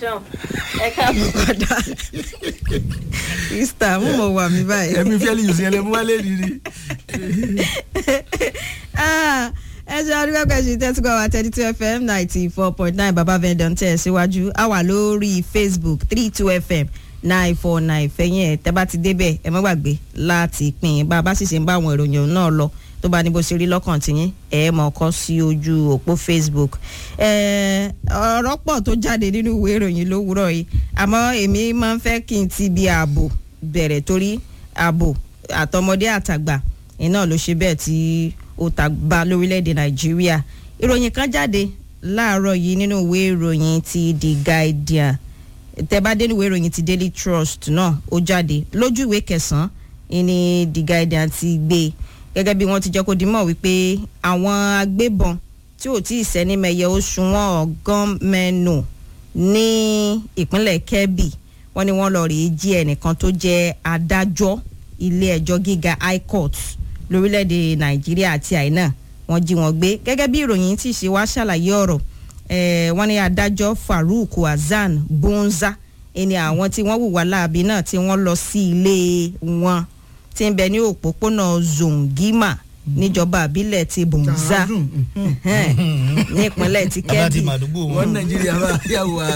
sean ẹ káàbọ̀. padà mr mo mọ wà mí báyìí. ẹ̀mí fẹ́lí yìí sí ẹlẹ́mú wálé nìyí. Ah, ẹ ṣe àdúgbò kẹsì tẹ́tùkọ̀ wa thirty two fm ninety four point nine baba vendon tẹ̀ síwájú a wà lórí facebook three two fm nine four nine fẹ̀yìn ẹ̀ tẹ́ bá ti débẹ̀ ẹ má gbàgbé láti pín in bá a bá sì ṣe ń bá àwọn ìròyìn náà lọ tó bá ní bó ṣe rí lọ́kàn tiyín ẹ mọ̀ ọkọ sí ojú òpó facebook ẹ, ọ̀rọ̀ pọ̀ tó jáde nínú ìwé ìròyìn lówùúrọ̀ yìí àmọ́ èmi máa ń fẹ́ kí n ti bi ààbò bẹ̀rẹ̀ torí ààbò àtọmọdé àtàgbà iná ló ṣe bẹ́ẹ̀ tí ó ta bá lórílẹ̀‐èdè nàìjíríà ìròyìn kan jáde láàárọ̀ yìí nínú ìwé ìròyìn ti the guardian tẹ́bádé ìwé ìròyìn ti daily trust náà ó jáde lójú ìwé kẹsàn-án ìní the guardian ti gbé e gẹ́gẹ́ bí wọ́n ti jẹ́ kó di mọ̀ wípé àwọn agbébọn tí ò tí ì sẹ́ni mẹ́yẹ oṣù wọn ọ̀gán mẹ́nu ní ìpínlẹ̀ kebbi wọ́n ní wọ́n lọ rèé jí ẹnìkan tó jẹ́ adájọ́ ilé ẹjọ́ gíga high court lórílẹ̀‐èdè nàìjíríà àti àìná wọ́n jí wọn gbé gẹ́gẹ́ bí ìròyìn tí ṣe wá ṣàlàyé ọ̀rọ̀ eh, wọ́n ní adájọ́ farouk hasan bonza ẹni àwọn tí wọ́n hùwà láabi náà tí wọ́n lọ sí ilé wọn tí ń bẹ ní òpópónà zongima níjọba àbílẹ̀ ti bonza ní ìpínlẹ̀ ti bàbá ti kebbi màdúgbò wọ́n wọn. nàìjíríà bá yàwó wa.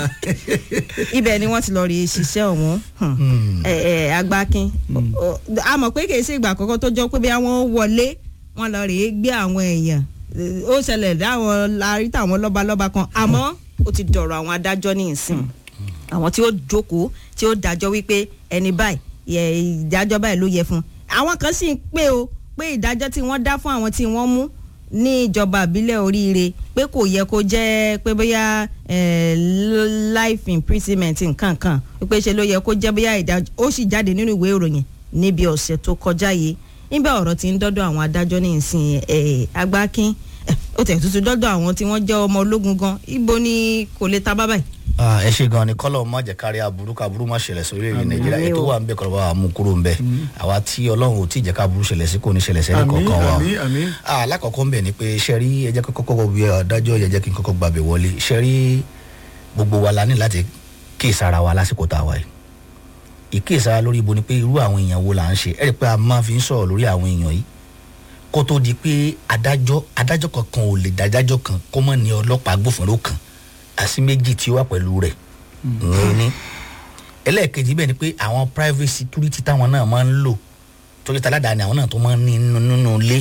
ibẹ̀ ni wọ́n ti lọ rí ṣiṣẹ́ ọ̀hún Hmm. ẹ ẹ agbákin Ó- a mọ̀ pé kìí ṣe ìgbà àkọ́kọ́ tó jọ pé bí wọ́n wọlé wọ́n lọ rèé gbé àwọn èèyàn Eh, ó ṣẹlẹ̀ dáwọn larí táwọn lọ́balọ́ba kan àmọ́ ó ti dọ̀rọ̀ àwọn adájọ́ ní ìsìn àwọn tí ó jókòó tí ó dájọ́ wípé ẹni báyìí yẹ ìdájọ́ báyìí ló yẹ fún un àwọn kan sì ń pè ó pé ìdájọ́ tí wọ́n dá fún àwọn tí wọ́n mú ní ìjọba àbílẹ̀ oríire pé kò yẹ kó jẹ́ pé bóyá eh, l- life imprisonment nǹkan kan pé ṣe ló yẹ kó jẹ́ bóyá ìdájọ́ ó sì jáde nínú ìwé ìròyìn níbi ọ̀sẹ̀ tó kọjá yìí níbẹ̀ ọ̀rọ̀ ti ń dọ́dọ̀ àwọn adájọ́ ní ìsìn eh, agbákin eh, ó tẹ̀ tuntun dọ́dọ̀ àwọn tí wọ́n jẹ́ ọmọ ológun gan ibo ni kò lè ta bábà yìí. Ah, ẹ ṣe gan ni kọ́lọ̀ má jẹ́ kárí aburú kaburú má ṣẹlẹ̀ sórí èyí nàìjíríà Àmín ètò o. wà ń bẹ kọ́lọ̀ bá wa mú kúrò ń bẹ àwa tí ọlọ́run ò tí ì jẹ́ káburú ṣẹlẹ̀ sí kò ní ṣẹlẹ̀ sẹ́ni Àmín, kọ̀ọ̀kan wa o. àmín, àmín. Ah, alákọ̀ọ́kọ́ ń bẹ̀ ni pé ṣe rí ẹ jẹ́ kí kọ́kọ́ bí adájọ́ yẹ jẹ́ kí n kọ́kọ́ gbàbẹ̀ wọlé ṣe rí gbogbo wa la ní láti kíyèsára wa lásìkò tá a wà yìí ìkíyèsára lórí ibo ni pé irú àwọn èèyàn wo là ń ṣe ẹ rí i pé a máa fi ń sọ̀rọ̀ lórí àwọn èèyàn yìí kó tó di pé adájọ́ adájọ́ kankan ò lè dájájọ́ kan kó mọ̀ ní ọlọ́pàá agbófinró kan àti méjì tí ó wà pẹ̀lú rẹ̀ ìyẹn ní ẹlẹ́ẹ̀kejì bẹ́ẹ̀ ni pé àwọn private security táwọn náà máa ń lò tó jẹ́ taládàáni àwọn náà tó máa ń ní nínú nínú ilé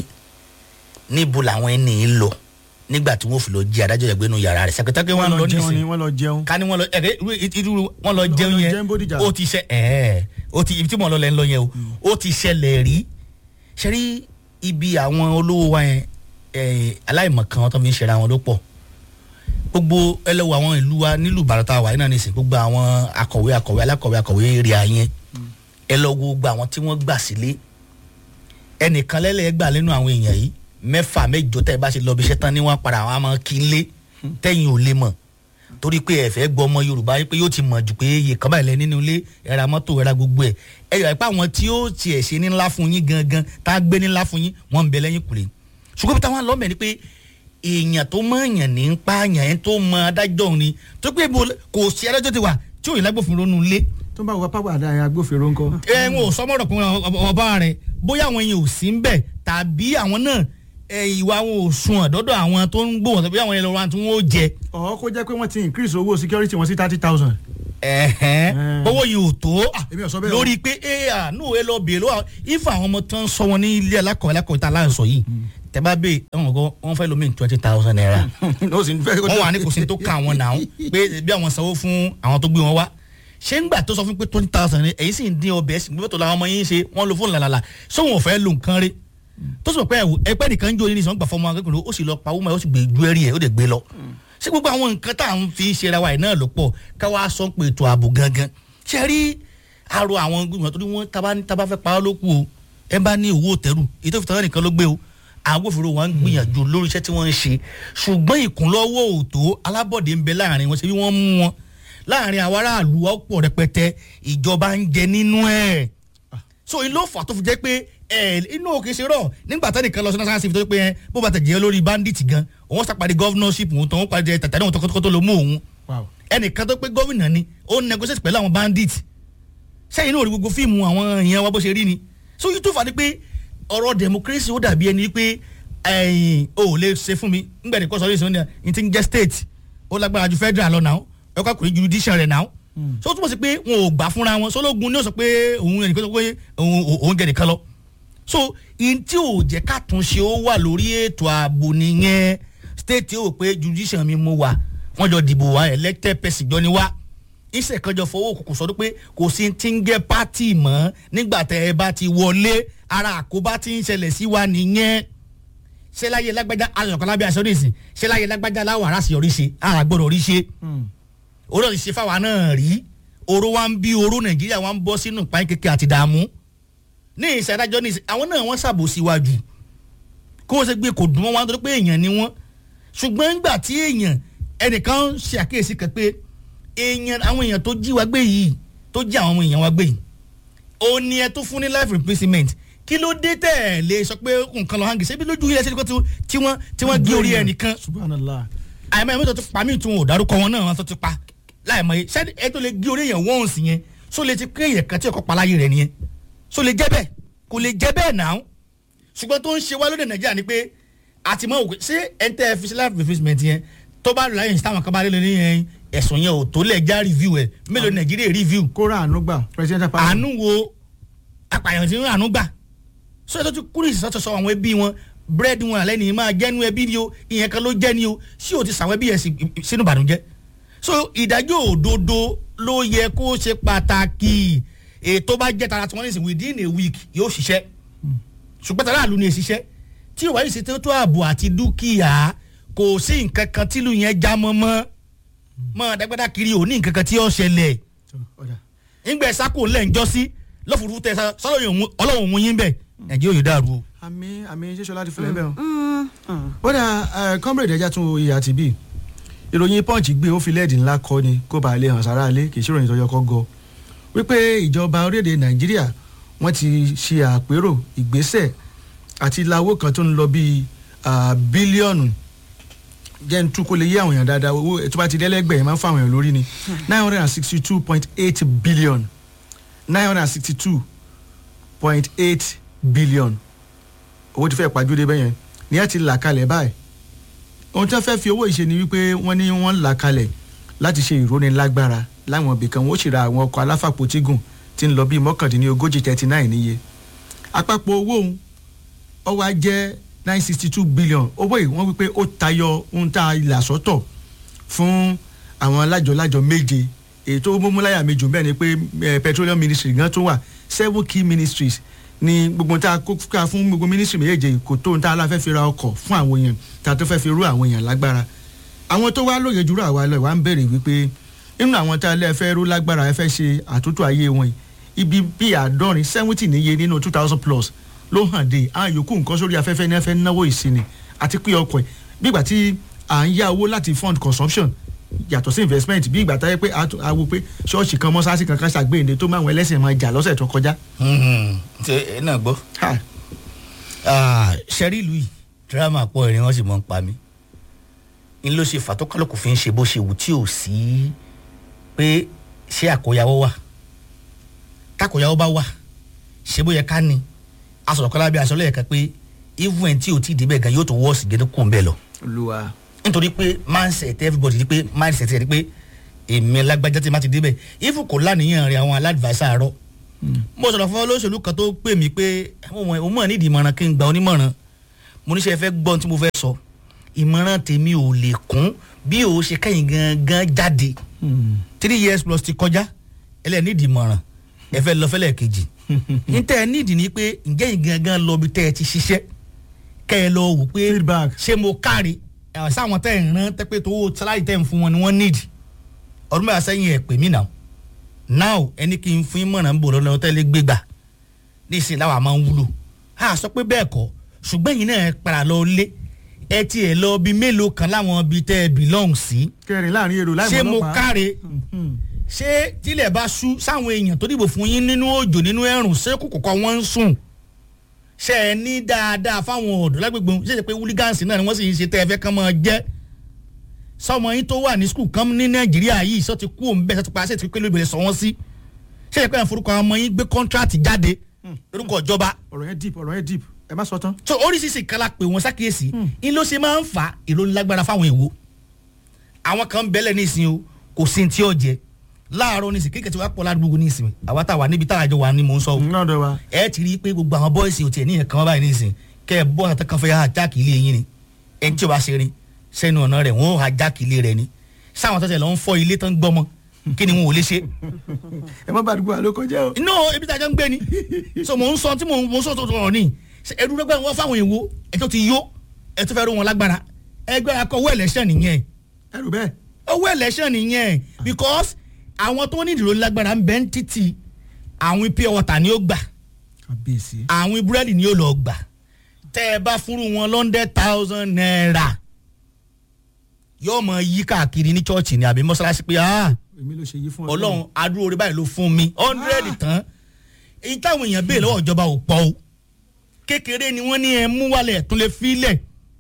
níbo làwọn ẹni yìí lọ nígbà tí wọ́n fi lọ jí adájọ́ yẹn gbénu yàrá rẹ̀ sẹ́kẹ́tẹ́kẹ́ wọn wọ́n lọ lọ jẹun ni nísìnyí wọ́n lọ jẹun. ká ní wọn lọ ẹ̀rẹ́ irú- irú wọn lọ jẹun lọ yẹn jẹun Bódìjà. ó ti ṣe ẹ̀ẹ́ ó ti ibi tí mo lọ lẹ́ ń lọ yẹn o ó ti ṣẹlẹ̀ rí ṣe rí ibi àwọn olówó wa yẹn ẹ̀, aláìmọ̀kan wọn tó fi ń ṣẹra wọn ló pọ̀ gbogbo ẹlẹ́wọ̀ àwọn ìlú wa nílùú ìbàdàn wà náà nìsín gbogbo àwọn akọ̀wé akọ̀wé alákọ̀wé akọ̀wé èrè àyẹn ẹ lọ wo gbogbo àwọn tí wọ́n gbà sílé ẹnìkan lẹ́lẹ́ gbà nínú àwọn èèyàn yìí mẹ́fà mẹ́jọ tẹ́ ẹ bá ṣe lọ bí iṣẹ́ tán ní wọ́n padà wọn á máa kí n lé tẹ́yìn ò lè mọ̀ torí pé ẹ fẹ́ gbọ́ ọmọ yorùbá yìí pé yóò ti mọ̀ jù pé iye kan báyìí lẹ nínú ilé ẹ ra mọ́tò ẹ ra gbogbo ẹ̀ ẹ yọ pé àwọn tí ó tiẹ̀ ṣe ní ńlá fún yín gangan tá a gbé ní ńlá fún yín wọ́n ń bẹ lẹ́yìn kùlé ṣùgbọ́n bí táwọn lọ́mọ ni pé èèyàn tó mọ èèyàn ní ń pààyàn ẹ̀ tó mọ adájọ́ òun ni tó pé ibo kò sí adájọ́ ti wà tí òyìnbó agbófinró nù lé tó bá wọ pápá àdá agbófinró ńkọ. ẹ ń wò sọmọdọ kún ọba rẹ bóyá àwọn yẹn ò sí ń bẹ tàbí àwọn náà ẹ, ìwà wọn ò sun ọ̀dọ́dọ̀ àwọn tó ń gbóhùn tàbí àwọn yẹn lọ́wọ́ tí wọ́n ó jẹ ọ̀ kó jẹ́ pé wọ́n ti increase owó security wọn sí thirty thousand. ẹ̀hẹ́n Mm. owó yìí ò tó èmi ò sọ bẹ́ẹ̀ o. lórí pé ẹ àánú ẹ lọ bèèrè lọ́wọ́ ifá àwọn ọmọ tó ń sọ wọn ní ilé alákọ̀ọ́ alákọ̀ọ́ tá a láǹsọ yìí tẹ bá bèè ẹ̀wọ̀n gan wọ́n fẹ́ lómi twenty thousand naira ó sì ń fẹ́ kó wọ́n wà ní kò sí tó ká àwọn náà pé bí àwọn sanwó fún àwọn tó gbé wọn wá ṣé ń gbà tó sọ fún pé twenty thousand ni èyí sì ń dín ọbẹ̀ ẹ̀sìn gbọ́dọ̀ làwọn ọmọ yín ṣe wọ́n lo fóònù làlàlà sóhun ò fẹ́ lo nǹkan rí tó sọ pé ẹ̀wò ẹgbẹ́ nìkan ń jó ní ìsọ̀n gbà fọmọ akẹ́kọ̀ọ́ ó sì lọ pa wúmọ̀ ó sì gbé ju ẹ̀rí ẹ̀ ó dẹ̀ gbé lọ ṣé gbogbo àwọn nǹkan tá à ń fi ṣe ra wa ẹ̀ náà ló pọ̀ káwá sọ pé ètò ààbò gangan ṣe rí arọ àwọn gbìmọ̀ tó ní wọ́n tábà fẹ́ pa á lókù o ẹ bá ní owó tẹ̀rù èyí tó fi tọ́lá nìkan ló gbé o àwọn agbófinró wọn ń gbìyànjú lórí iṣẹ́ tí wọ́n ń ṣe ṣùgbọ́n ìkúnlọ́wọ́ òtó alábọ̀dé ń bẹ láàrin wọn ṣe bí wọ́n mú wọn láàrin àwọn aráàlú ọ̀pọ̀ rẹpẹtẹ ìjọba ń jẹ nínú ẹ̀ so ìlú ọ̀fà tó fi jẹ́ pé ẹ inú òkè ṣe rọ̀ nígbà tá nìkan lọ sí national civil tó pé ẹ bó bá tẹ̀ jẹ́ lórí bandit gan òun sàpàdé governorship òun tó ń pàdé tàtàdé òun tó kọ́tọ́ ló mú òun wow ẹnìkan tó pé gómìnà ni ó negotiate pẹ̀lú àwọn bandit sẹ́yìn náà rí gbogbo fíìmù àwọn èèyàn wa bó ṣe rí ni so yìí tó fà ní pé ọ̀rọ̀ democracy ó dàbí ẹni pé ẹ̀yìn o ò lè ṣe fún mi nígbà tí kò sọ yìí ní ti ń jẹ́ state ó lágbára ju federal lọ náà ẹ kọ́ àkùrẹ́ judicial rẹ̀ náà so ó túmọ̀ sí pé wọn ò gbà fúnra wọn sọlọ́gun ni ó sọ pé òun ẹnìkan sọ pé òun òun jẹ nìkan lọ so in tí ò jẹ́ kàtúnṣe ó wà lórí ètò ààbò nìyẹn state ó pé judicial mi mo wà wọ́n jọ dìbò wá elected person jọ ni wá iṣẹ́ kan jọ fọwọ́ òkùnkùn sọdún pé kò sí ti ń jẹ́ pátì mọ́ nígbà tẹ́ ẹ bá ti wọlé ara àkóbá ti ń ṣẹlẹ̀ sí wa nìyẹn ṣé láyé lágbájá ayọ̀kan lábẹ́ aṣọ nìsín ṣé láyé lágbájá láwọn ará sì yọrí ṣe ara gbọ́dọ̀ rí ṣe oró ti ṣe fáwa náà rí oró wa ń bí oró nàìjíríà wa ń bọ́ sínú ìpáyín kékeré àti dààmú ní ìṣẹ́dájọ́ ní ìsìn àwọn náà wọ́n ṣàbòsíwájú kó o ṣe gbé kò dùn mọ́ wọn torí pé èèyàn ni wọ́n ṣùgbọ́n nígbà tí èèyàn ẹnìkan ṣe àkíyèsí kan pé èèyàn àwọn èèyàn tó jí wa gbé yìí tó jí àwọn ọmọ èèyàn wa gbé yìí ó ní ẹ tó fún ní life imprisonment kí ló dé tẹ̀ lè sọ pé nǹkan lọ hangi ṣebí lójú ilé ẹsẹ̀ tí wọ́n tí wọ́n gé orí ẹnìkan subhanallah àìmọ́ ẹ̀mí tó ti pa mí tún ò dárúkọ wọn náà wọn tó ti pa láìmọ̀ yìí ṣé ẹ tó lè gé orí èèyàn wọ́ọ̀nsì yẹn só lè ti pé èèyàn kan tí ọkọ̀ paláyé rẹ̀ nìyẹn só lè jẹ́ bẹ́ẹ̀ kò lè jẹ́ bẹ́ẹ̀ náà ṣùgbọ́n tó ń ṣe wá lóde nàìjíríà ni pé àtìmọ́ òkè ṣé ẹ̀ ń tẹ́ ẹ fi sí life imprisonment yẹn tó bá lọ láyìn táwọn kan bá lé lórí yẹn ẹ̀sùn yẹn ò tó lẹ̀ já review ẹ̀ mélòó ní nàìjíríà review kóra àánú gbà president apá àánú wo apààyàn tí ń àánú gbà sọ ètò tí kúrò ìsọtọ sọ àwọn ẹbí wọn búrẹ́dì wọn àlẹ́ ni máa jẹ́nu ẹbí ni o ìyẹn kan ló jẹ́ ni o sí o ti sàwọn ẹbí yẹn sínú ìbànújẹ́ so ìdájọ́ òdodo ló yẹ kó ṣe pàtàkì ètò bá jẹ́ tara tí wọ́n ní sìn within a week yóò ṣiṣẹ́ ṣùgbọ́n tara àlù ni èṣiṣẹ́ tí ìwádìí ṣe tó ààbò àti dúkìá kò sí nǹkan kan tílù yẹn já mọ́ mọ́ mọ́ dágbádá kiri ò ní nǹkan kan tí ó ṣẹlẹ̀ ńgbẹ́ sákò ńlẹ̀ ń jọ́ sí lọ́fùrú tẹ sọ́lọ́ ọlọ́run mú yín bẹ̀ nàìjíríà yóò dàrú o. àmì àmì ṣíṣọ láti fẹlẹ bẹ́ẹ̀ o. bóyá comrade ẹja tún iye àti bíi ìròyìn punch gbé ó fi lẹ́ẹ̀dì ńlá kọ́ ni kó bàa lè hàn sára lé kì í ṣèròyìn tó yọ kọ́ gọ wípé ìjọba orílẹ̀-èdè nàìjíríà wọ́n ti ṣe àpérò ìgbésẹ̀ àti lawó kan tó ń lọ bíi bílíọ̀nù jẹ́ ń tú kó lè yé àwọn èèyàn dáadáa owó tó bá ti dẹ́lẹ́gbẹ̀ẹ́ máa ń fún àwọn èèyàn lórí ni nine hundred and sixty two point eight billion nine hundred and sixty two point eight billion owó ti fẹ́ pàjúdé bẹ́yẹn ní ẹ ti là kalẹ̀ báyìí ohun tí wọ́n fẹ́ fi owó ìṣe ni wípé wọ́n ní wọ́n là kalẹ̀ láti ṣe ìrónilágbára láwọn ibì kan wọ́n sì ra àwọn ọkọ̀ aláfàpótígùn tí ń lọ bíi mọ́kàndínlógójì thirty nine níye àpapọ̀ owó òun ó wá jẹ́ nine sixty two billion owó yìí wọ́n wípé ó tayọ ohun tá a là sọ́tọ̀ fún àwọn lájọ-lájọ méje èyí tó múmúláyà méjì bẹ́ẹ̀ ni pé petroleum ministry gan tó wà seven key ministries ni gbogbo tá a kó ká fún gbogbo ministry méjèèjì kò tó tá a la fẹ́ fi ra ọkọ̀ fún àwọn èèyàn tá a tó fẹ́ fi rú àwọn èèyàn lágbára àwọn tó wá lóye jùlọ àwa lọ wá ń béèrè wípé nínú àwọn tá a lẹ́ fẹ́ rú lágbára ẹ fẹ́ ṣe àtúntò ayé wọn ibi bíi àádọ́rin seventy níye nínú two thousand plus ló hàn dé àwọn yòókù nǹkan sórí afẹ́fẹ́ ní ẹ fẹ́ náwó ìsinmi àti pé ọkọ̀ ẹ̀ bí ìgbà tí à ń yá owó láti fund consumption yàtọ̀ sí investment bí ìgbà táyé pé a wo pé ṣọ́ọ̀ṣì kan mọ́sáàsì kankan ṣàgbéyìnde tó máa wọn ẹlẹ́sìn máa jà lọ́sẹ̀ tó kọjá. ṣe ẹ náà gbọ́ ṣẹ́rí ìlú yìí dírámà pọ̀ ẹ̀rín wọ́n sì mọ̀ ń pa mí n ló ṣe fàtókàlùkù fi ń ṣe bó ṣe wù tí ò sí pé ṣé àkóyawọ́ wà tákóyawọ́ bá wà ṣé bó yẹ ká ní asọ̀rọ̀ kọ́lá bí aṣọ lẹ́yìn kan pé even tí o ti débẹ̀ gan yóò tó wọ́ọ̀sì gẹ́gẹ́ kún bẹ́ẹ̀ lọ. olùwà. nítorí pé mindset everybody ni pé mindset ẹ̀ ni pé èmi lágbájá tí ma ti débẹ̀ even kò lánìyàn rẹ̀ àwọn aládìváísà àárọ̀. mo sọ̀rọ̀ fún olóṣèlú kan tó pè mí pé òun mọ̀ nídìí ìmọ̀ràn kí n gba onímọ̀ràn mo níṣẹ́ fẹ́ gbọ́n tí mo fẹ́ sọ ìmọ̀ràn tèmi ò lè kún bí o ṣe kẹ́yìn gangan jáde three years plus ti kọjá ẹlẹ́nìdìí ìmọ̀ràn ẹ fẹ́ lọ fẹ́lẹ̀ kejì n tẹ́ ẹ nídìí ni pé ǹjẹ́ yìí gangan lọ bí tẹ́ ẹ ti ṣiṣẹ́ kẹ́ ẹ lọ wò pé Feedback. ṣé mo káre ẹ̀ sáwọn tẹ́ ẹ̀ ń rán tẹ́ pé tó sáláì tẹ́ ń fún wọn ni wọ́n nídìí ọdún mẹ́ta sẹ́yìn ẹ̀ pè mí náà now ẹni kí n fún yín mọ̀ràn ń bò lọ́nà tẹ́lẹ̀ gbégbà nísìnyí láwa máa ń wúlò a sọ pé bẹ́ẹ̀ kọ́ ṣùgbọ́n yìí náà ẹ padà lọ lé ẹ ti ẹ̀ lọ bí mélòó kan láwọn ibi tẹ́ ẹ belong sí kẹrin láàrin èrò láì ṣé mọ mo ọlọ́pàá. káre ṣé tílẹ̀ bá ṣú sáwọn èèyàn tó dìbò fún yín nínú òjò nínú ẹ̀rùn ṣé kò kọ̀kọ́ wọ́n ń sùn ṣé ẹ ní dáadáa fáwọn ọ̀dọ́ lágbègbè wọn ṣé ṣe pé wúlígánsì náà ni wọ́n sì ń ṣe tẹ́ ẹ fẹ́ kán máa jẹ́ sọmọ yín tó wà ní skul kan ní nàìjíríà yìí sọ ti kú òun bẹ́ẹ̀ sọ ti pa ṣe ti pé lóbìnrin sọ wọ́n sí ṣé ìpẹ́ yẹn forúkọ àwọn ọmọ yín gbé kọ́ńtrátì jáde lórúkọ ìjọba ọ̀rọ̀ yẹn deep ọ̀rọ̀ yẹn deep ẹ má sọ tán. so oríṣiríṣi kala pé wọn ṣàkíyèsí ń ló ṣe máa ń fa ìrónilágbára fáwọn èèwọ̀ àwọn kan ń bẹ́lẹ̀ nísìnyí o kò sí ní tí ó jẹ láàárọ̀ nísìnyí kékeré tí wàá pọ̀ ládùúgbò nísìnyí àwa tá a wà níbi tá a jọ wà ní mò ń sọ o náà dọ̀ wa. ẹ ti rí i pé gbogbo àwọn bọ́ìsì ò tiẹ̀ ní ẹ̀kan báyìí nísìnyí kẹ́ ẹ bọ́ àtàkàn kan fẹ́ ha jáàkì ilé yín ni ẹni tí o bá ṣe rin sẹ́nu ọ̀nà rẹ̀ wọ́n ha jáàkì ilé rẹ̀ ni sáwọn tó tẹ̀ lọ́ ń fọ́ ilé tán gbọ́mọ kí ni wọn ò lè ṣe ẹ má bàdúgbò àlọ́ kọjá o. no ebi tàjọ ń gbé ni so mò ń sọ tí mò ń mò ń sọ tó tọrọ ni ẹdun lọgbà wọn fáwọn èèwọ̀ ẹ tó ti yó ẹ tó fẹ́ ró wọn lágbára ẹgbẹ́ akọ owó election nìyẹn ẹrù bẹ́ẹ̀. owó election nìyẹn because àwọn tó ní ìdúró lágbára ń bẹ ń títì àwọn pure water ni ó gbà kábíyèsí. àwọn búrẹ́dì ni ó lọ gbà tẹ́ ẹ bá fúru wọn lọ́ndẹ̀ thousand naira yóò mọ yí káàkiri ní chọ́ọ̀chì ni àbí mọ́ṣáláṣí pé ah èmi ló ṣe yí fún ọlọ́run adúró orí báyìí ló fún mi hundred tán èyí táwọn èèyàn béèrè lọ́wọ́ ìjọba ò pọ̀ o kékeré ni wọ́n ní ẹ mú wálẹ̀ tún lè filẹ̀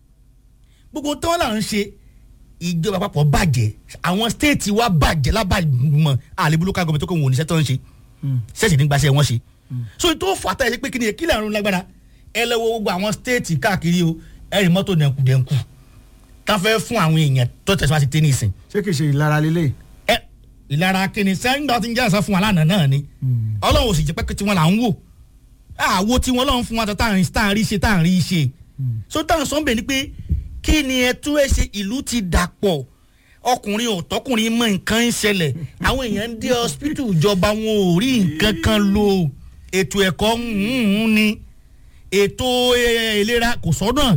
gbogbo tí wọ́n là ń ṣe ìjọba àpapọ̀ bàjẹ́ àwọn stéètì wa bàjẹ́ lábàmọ̀ àlebú local government tó kọ̀ wọ́n oníṣẹ́ tó ń ṣe ṣẹ́ẹ̀ṣì nígbàṣẹ́ wọn ṣe so tó fà á tẹ̀ ṣe pé kí ni kí lẹ́run lágbára ẹ lọ́wọ́ gbogbo àwọn stéètì káàkiri o ẹ̀rì mọ́tò dẹ̀nkù-dẹ̀nkù tá fẹ́ fún àwọn èèyàn tó tẹ̀síwájú ti tẹ́ ní ìsìn ṣé kìí ṣe ìlara lélẹ̀. ẹ ìlara kìíní sẹ́yìn tó ti ń jẹ́ àṣà fún wa lánàá náà ni ọlọ́run ò sì jẹ́ pé tí wọ́n là ń wò àwo tí wọ́n lọ́n fún wa tá à ń tá à ń rí ṣe tá à ń rí ṣe so táwọn sọ ń bẹ̀ ni pé kí ni ẹ tún ẹ ṣe ìlú ti dàpọ̀ ọkùnrin ò tọkùnrin mọ nǹkan ń ṣẹlẹ̀ àwọn èèyàn ń dé hospital ìjọba wọn ò rí nǹkan kan lò ètò ẹ̀kọ́ ń ni ètò eh, ìlera kò sọ́nà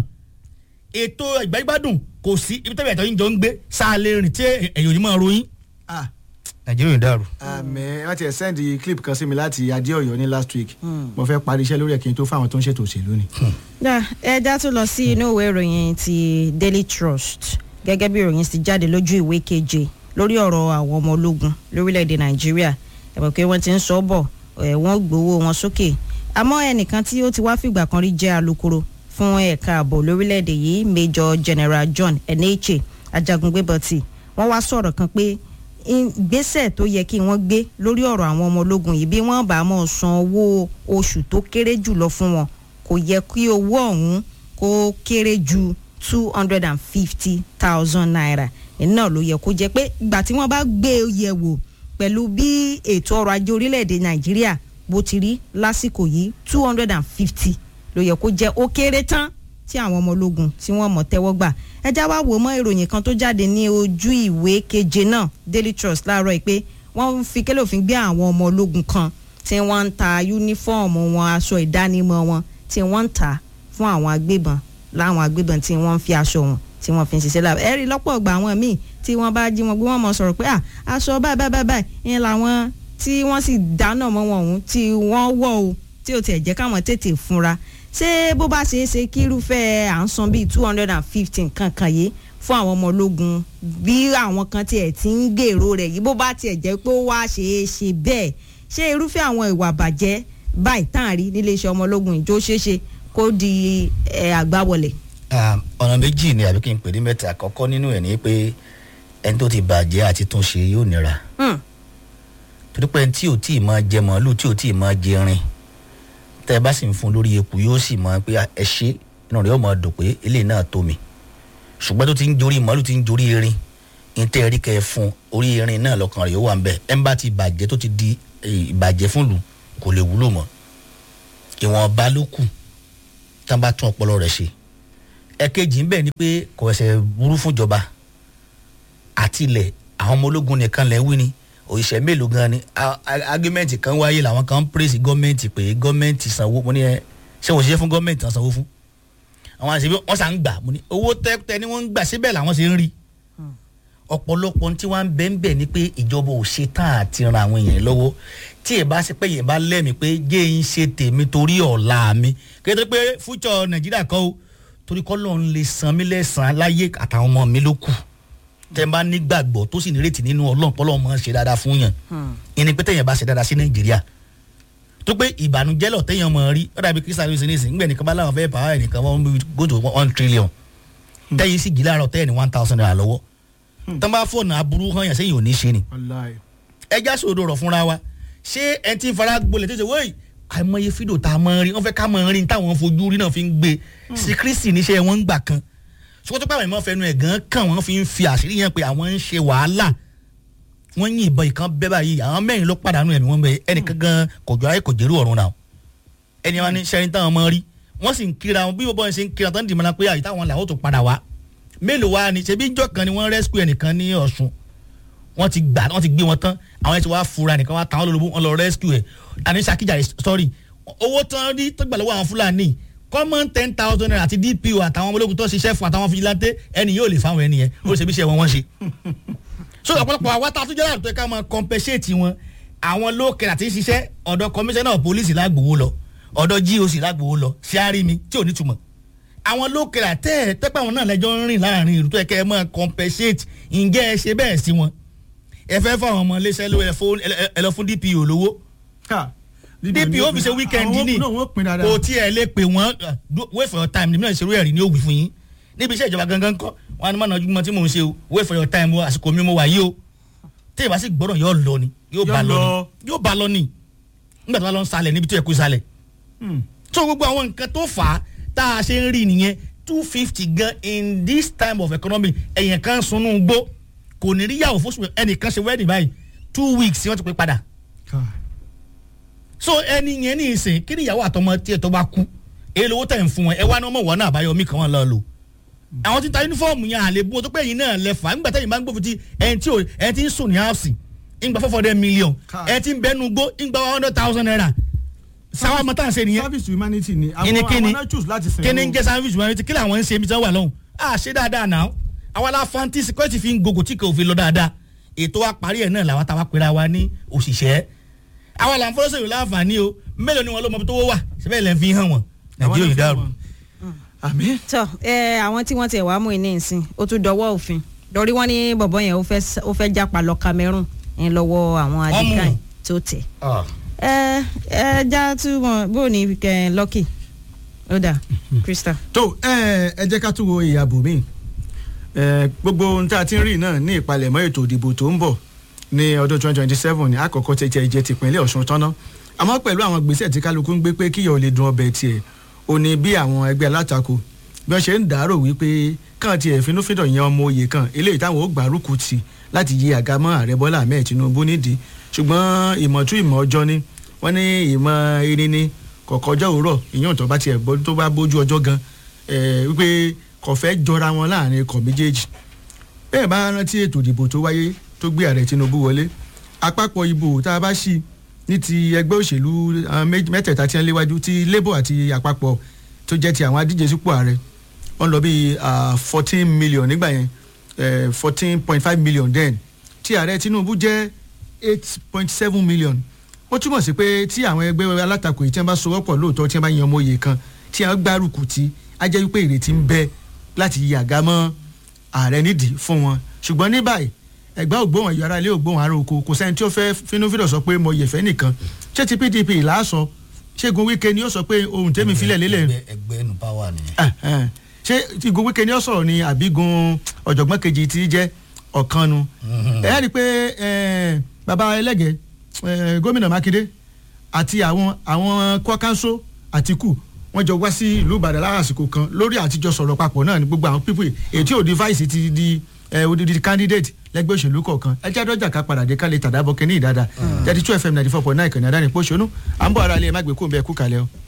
ètò ìgbàgbádùn kò sí ibi tẹ́lẹ̀ ẹ̀tọ́ yín jọ ń gbé sáà lè rìn tí ẹ̀yìn ò ní máa ròyìn ah nàìjíríà ò dàrú. àmì wọ́n ti ẹ̀ sẹ́ndì clip kan sí mi láti adéọ̀yọ́ ní last week mo fẹ́ parí iṣẹ́ lórí ẹ̀ kí n tó fáwọn tó ń ṣètò òṣèlú ni. dá ẹja tún lọ sí inú ìwé ìròyìn ti daily trust gẹ́gẹ́ bí ìròyìn ti jáde lójú ìwé keje lórí ọ̀rọ̀ àwọn ọmọ ológun lórílẹ̀‐èdè nàìjíríà ẹ̀mọ̀ pé wọ́n ti ń sọ bọ̀ ẹ̀ wọ́n gbowó wọn sókè àmọ́ ẹnìkan tí ó ti wá fìgbà kan rí jẹ́ alukoro fún ẹ̀ka ààbò lórílẹ̀‐èdè yìí major general john eneche ajagungbébọ̀tì wọ́n wá sọ̀rọ̀ kan pé ìgbésẹ̀ tó yẹ kí wọ́n gbé lórí ọ̀rọ̀ àwọn ọmọ ológun yìí bí wọ́n bá mọ̀ san owó oṣù tó kéré jùlọ fún wọn kò yẹ kí owó ọ̀hún kó kéré ju two hundred and fifty thousand naira iná ló yẹ kó jẹ́ pé ìgbà tí wọ́n bá gbé e yẹ̀ wò pẹ̀lú bí ètò ọrọ̀ ajé orílẹ̀-èdè nàìjíríà bó ti rí lásìkò yìí two hundred and fifty ló yẹ kó jẹ́ ó kéré tán tí àwọn ọmọ ológun tí wọ́n mọ̀ tẹ́wọ́ gbà ẹjá wá wò mọ́ ìròyìn kan tó jáde ní ojú ìwé keje náà daily trust láàárọ̀ yìí pé wọ́n fi kélé òfin gbé àwọn ọmọ ológun kan tí wọ́n ń ta yúnífọ́ọ̀mù wọn aṣọ ìdánimọ̀ wọn tí wọ́n ń tà fún àwọn agbébọn láwọn agbébọn tí wọ́n ń fi aṣọ wọn tí wọ́n fi ń ṣiṣẹ́ láàbẹ̀ ẹ̀rí lọ́pọ̀ ọgbà àwọn míì tí wọ́n bá jí wọn gbé wọn mọ̀ sọ̀rọ̀ pé à aṣọ báyìí báyìí báyìí ìyẹn làwọn tí wọ́n sì dáná mọ́ wọn òun tí wọ́n wọ̀ o tí ò tiẹ̀ jẹ́ káwọn tètè fúnra ṣé bó bá ṣeé ṣe kí irúfẹ́ à ń san bíi two hundred and fifteen kankan yìí fún àwọn ọmọ ológun bí àwọn kan tiẹ̀ ti ń gbèrò rẹ̀ yìí bó bá tiẹ̀ jẹ́ pé ó wá ṣeé ṣe bẹ́ẹ̀ ṣé irúfẹ́ àwọn ìwà bàjẹ́ báyìí tán rí nílé iṣẹ́ ọmọ ológun ìjó ṣeéṣe kó di àgbáwọlẹ̀. ọ̀nà méjì ni àbí kí n pè ní mẹ́ta àkọ́kọ́ nínú ẹ̀ ní pé ẹni tó ti bàjẹ́ àti tún ṣe yóò nira torí pé ẹni tí ò tí ì máa jẹ màálù tí ò tí ì máa jẹ rin tẹ ẹ bá sì ń fún lórí eku yóò sì mọ pé ẹ ṣe inú rẹ yóò mọ dùn pé eléyìí náà tó mi ṣùgbọ́n tó ti ń jorí màálù ti ń jorí erin ìtẹ́ ẹ̀rí kẹ́ ẹ fún orí erin náà lọ́kàn rẹ̀ yóò wà ń bẹ̀ ẹ̀ ń bá ti bàjẹ́ tó ti di ìbàjẹ́ fún lù kò lè wúlò mọ́ ìwọ̀nba ló kù tá a bá tún ọpọlọ rẹ̀ ṣe ẹ̀kejì ń bẹ̀ ni pé kò ẹsẹ̀ burú fúnjọba àtilẹ̀ àwọn ọmọ ológun nìkan lẹ́ wí ni òṣìṣẹ́ mélòó gan ni argument kan wáyé làwọn kan ń praise gọ́ọ̀mẹ̀ntì pé gọ́ọ̀mẹ̀ntì sanwó mo ní ẹ ṣé wọ́n ṣiṣẹ́ fún gọ́ọ̀mẹ̀ntì tán sanwó fún àwọn àṣẹ wọ́n sà ń gbà mo ní owó tẹ́tẹ́ ni wọ́n ń gbà síbẹ̀ làwọn ṣe ń rí ọ̀pọ̀lọpọ̀ tí wọ́n ń bẹ́ ń bẹ̀ ni pé ìjọba ò ṣe tán àti ran àwọn èèyàn lọ́wọ́ tí ẹ bá ṣe pé yẹn bá lẹ́mìí pé jẹ́ ń ṣe tèmi torí ọ̀la mi kéde pé future nàìjíríà kọ́ o torí kọ́ lóun lè san mí lẹ́sàn-án láyé àtàwọn ọmọ mi ló kù tẹ bá nígbàgbọ́ tó sì nírètí nínú ọlọ́run pọ́lọ́ mọ́ ṣe dáadáa fún yàn ìní pé tẹ̀yàn bá ṣe dáadáa sí nàìjíríà tó pé ìbànújẹ́ lọ tẹ̀yàn mọ̀ rí ó dàbí kírísítà lóṣù nísìnyí ńgbẹ̀ nìkan bá láwọn fẹ́ pàwọ́ ẹnìkan wọ́n go to one trillion tẹ̀yìn sì gíláàrọ̀ tẹ̀yìn ní one thousand naira lọ́wọ́ tán bá fọ̀nà aburú hàn yàn sẹ́yìn ò ní ṣe ni wàláì ẹja sòdo rọ̀ fúnra wa ṣé ẹ ti ń fara gbolẹ̀ tó ṣe wọ́ọ̀yì àìmọye fídíò tá a mọ̀ rí wọ́n fẹ́ ká mọ̀ rí táwọn fojú rí náà fi ń gbé sí kristi níṣẹ́ wọn ń gbà kan ṣùgbọ́n tó pàwọn ìmọ̀ fẹnu ẹ̀ gan kàn wọ́n fi ń fi àṣírí yẹn pé àwọn ń ṣe wàhálà wọ́n yìn ìbọn ìkan bẹ́ báyìí àwọn mẹ́rin ló pàdánù ẹ̀mí wọn bẹ ẹnìkan gan kò jọ ayé kò jẹ́rú ọ̀run náà ẹni wọn ní sẹ́rin táwọn mọ̀ rí wọ́n sì ń kíra wọn bí bọ́bọ́ yẹn ṣe ń kíra tán dìmọ̀lá pé àyè táwọn làwọn tó padà wá mélòó wá ni ṣebí ìjọ kan ni wọ́n rescue ẹnìkan ní Ọ̀ṣun wọ́n ti gbà wọ́n ti gbé wọn tán àwọn yẹn ti wá fura nìkan wá tàwọn lólobó wọn lọ rescue ẹ̀ àní Ṣakíjàre sorry owó tán rí tó gbà lọ́wọ́ àwọn Fúlàní common ten thousand naira àti DPO àtàwọn ọmọlógún tó ṣiṣẹ́ fún àtàwọn fìjìláńtẹ́ ẹni yóò lè fáwọn ẹni yẹn ó ṣe bí iṣẹ́ wọn wọ́n ṣe. so ọ̀pọ̀lọpọ̀ àwa tá a tún jẹ́ láàrú tó yẹ ká máa compensate wọn àwọn lókèrè àti ṣiṣẹ́ ọ̀dọ̀ commissioner of police lágbòó lọ ọ̀dọ̀ GOC lágbòó lọ ṣáárì mi tí ò ní túmọ̀ àwọn lókèrè àtẹ́ ẹ̀ tẹ́pẹ́ àwọn náà lẹ́jọ́ ń rìn láàrin ìlú tó yẹ kẹ́ ẹ máa compensate ǹjẹ́ ẹ ṣe bẹ́ẹ̀ sí wọn ẹ fẹ́ fáwọn ọmọ iléeṣẹ́ lówó ẹ fún- ẹ- ẹ lọ fún DPO lówó ká DPO fi ṣe weekend ní àwọn wọ́n pin dáadáa kò tí ẹ lè pè wọ́n uh, do- wait for your time níbi náà ìṣerú ẹ̀rí ni ó wí fún yín níbi iṣẹ́ ìjọba gangan kọ́ wọn á ní mọ̀nà ojúmọ́ tí mò ń ṣe o wait for your time o àsìkò mi mo wà yìí o tí ìbá sì gbọ́dọ̀ yóò lọ ni yóò bá Yóò lọ lọ. ni yóò bá lọ ni nígbà tó bá lọ ń salẹ̀ níbi tó yẹ kó salẹ̀ Hmm. so gbogbo àwọn nǹkan tó fà á tá a ṣe ń rí nìyẹn two fifty gan in this time of economy ẹ̀yìn kan sunú gbó kò ní rí yàwó fóṣù ẹnìkan ṣe wedding báyìí two weeks wọ́n ti pè padà Ká. so ẹni yẹn ní ìsìn kí ni ìyàwó àtọmọ tiẹ̀ tó bá kú èyí lówó tẹ̀ ń fún wọn ẹ wá ní ọmọ wọn náà àbáyọ mí kan wọn lọ lò àwọn tí ń ta yunifọ́ọ̀mù yẹn àlè bú wọn tó pé ẹ̀yin náà lẹ́fà nígbà tẹ́yìn bá ń gbófin ti ẹni tí ò ẹni tí ń sùn ní house ìgbà four hundred million Ká. ẹni tí ń bẹnu gbó ìgbà one hundred thousand naira sáwọn ọmọ tá à ń ṣe nìyẹn service to humanity ni kíni àwọn kíni àwọn náà choose láti sìn kíni ń jẹ́ sandwich wọn ti kí làwọn ń ṣe ibi tí wọ́n wà lọ́hùn à ṣe dáadáa náà àwa la fanti security fi ń gògò tí kò fi lọ dáadáa ètò wa parí ẹ̀ náà làwa táwa pera wa ní òṣìṣẹ́ àwa là ń fọwọ́ sọ̀rọ̀ láǹfààní o mélòó ni wọn ló mọ tó wà síbẹ̀ lẹ́ fi hàn wọ́n nàìjíríà yìí dàrú. àmín tọ ẹ àwọn tí wọ́n ti wàá mú iní ìsìn ó tún dọwọ́ òfin lórí wọ́n ní bọ̀bọ̀ yẹn ó fẹ́ s- ó fẹ́ jápa lọ Cameroon ń lọ́wọ́ àwọn Wọ́n mú. adigun tó tẹ̀. ẹ ẹ já túmọ̀ bó ní kẹ Lucky ó dà Krista. tó ẹ ẹ jẹ́ ká tún wo ìyàbò mi gbogbo ohun tá a ti ń rí náà ní ìpalẹ̀mọ́ ètò ìdìbò tó ń bọ̀ ní ọdún 2027 ní àkọ́kọ́ tẹ̀tẹ̀ ìjẹ́ tìpínlẹ̀ Ọ̀ṣun tọ́ná àmọ́ pẹ̀lú àwọn gbèsè tí kálukú ń gbé pé kíyọ̀ ò lè dun ọbẹ̀ tiẹ̀ ò ní bí àwọn ẹgbẹ́ alátakò bí wọ́n ṣe ń dàárò wípé kàn tiẹ̀ finúfíndọ̀ yan ọmọ òye kan eléyìí táwọn ó gbárùkù tì láti yí àga mọ́ ààrẹ Bọ́lá Ahmed Tinubu nídìí ṣùgbọ́n ìmọ̀tú ìmọ̀ ọjọ́ ni wọ́n ní ìmọ̀ erin ni kọ̀kọ́jọ́ òwúrọ̀ ìyẹn tó bá tiẹ̀ bọ́ tó bá bójú ọjọ́ gan ẹ̀ wípé kò fẹ́ jọra wọn láàrin ikọ̀ méjèèjì bẹ́ẹ̀ bá rántí ètò ìdìbò tó wáyé tó gbé ààrẹ Tinubu wọlé àpapọ̀ ìbò tá a bá ṣí ní ti ẹgbẹ́ òṣèlú àwọn méjì- mẹ́tẹ̀ẹ̀ta tí wọ́n léwájú ti Labour àti àpapọ̀ tó jẹ́ ti àwọn adíje sípò ààrẹ wọ́n lọ bí fourteen million nígbà yẹn fourteen point five million then tí ààrẹ Tinubu jẹ́ eight point seven million ó túmọ̀ sí pé tí àwọn ẹgbẹ́ alátakò yìí tí wọ́n bá sowọ́pọ̀ lóòótọ́ tí wọ́n bá yan ọmọ òye kan tí wọ́n gbárùkù tí á jẹ́ wípé ìrètí ń bẹ láti yí àga mọ́ ààrẹ nídìí fún wọn ṣùgbọ́n ní báyìí ẹgbẹ́ ògbóhùn ẹ̀yọ́ ara ilé ògbóhùn ara oko kò sẹ́ni tí ó fẹ́ fínúfíndọ̀ sọ pé mo yẹ̀fẹ́ nìkan ṣé ti PDP làásọ ṣégun Wike ni ó sọ pé ohun tẹ́mi filẹ̀ lélẹ̀ ẹgbẹ́ ẹgbẹ́ nu power nìyẹn. Ah, ah. ṣé igun Wike ni ó sọ̀rọ̀ ni àbígun ọ̀jọ̀gbọ́n kejì tí jẹ́ ọ̀kanu ẹ̀ ẹ́ rí i pé eh, baba ẹlẹ́gẹ̀ẹ́ eh, gómìnà Mákindé àti àwọn àwọn kwakánso Àtìkù wọ́n jọ wá sí ìlú Ìbàdàn lásìkò kan lórí àtijọ́ sọ̀rọ̀ papọ̀ náà ní gbogbo àwọn pípé ètí òdi vice ti di ẹ odidi candidate lẹ́gbẹ́ òṣèlú kọ̀ọ̀kan ẹ jẹ́ àdọ́jà ká padà dé ká lè tàdábọ̀ kẹ́ni ìdáadáa jáde two fm ninety four point nine kàní àdáni pọ̀ṣọ́nù à ń bọ̀ ara ilé ẹ má gbé kó ń bẹ kú kalẹ̀ o.